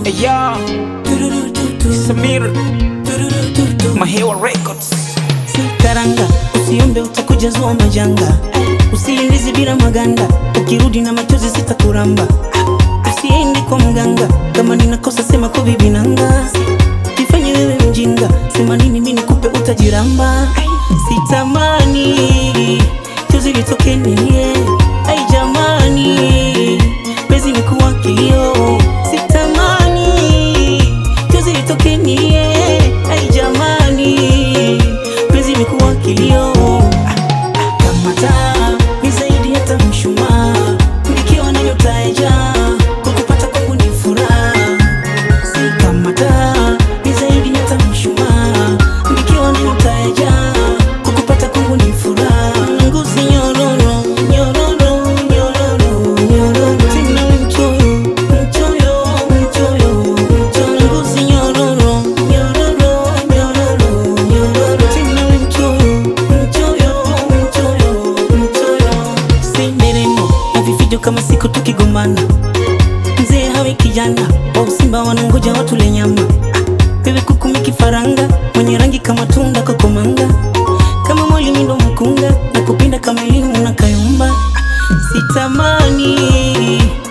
Eya Samir Mahewa Records Karanga, usiombe utakuja zua majanga, usiingizi bila maganda, ukirudi na machozi sitakuramba. Usiendi kwa mganga, kama ninakosa sema kwa bibi nanga, jifanye wewe mjinga, sema nini mimi nikupe utajiramba. Sitamani chozi litoke nilie, ai jamani, pezi ni kuwa kilio. Sitamani chozi litoke nilie, ai jamani, pezi ni kuwa kilio. Kamata ni zaidi hata mshumaa, nikiwa na nyota ya jaa, kukupata kwangu ni furaha. Si kamata ni zaidi hata mshumaa, nikiwa na nyota ya jaa, kukupata kwangu ni furaha. Ngozi nyororo, nyororo, nyororo, nyororo. Tena mchoyo, mchoyo, mchoyo, mchoyo. Ngozi nyororo, nyororo, nyororo, nyororo. Tena mchoyo, mchoyo, mchoyo, mchoyo. Si nderemo na vifijo kama siku tukigombana mzee hawe kijana wa usimba wanangoja watule nyama wewe kukumi kifaranga mwenye rangi kama tunda kokomanga kama mwalimu ndo mkunga na kupinda kama elimu na kayumba sitamani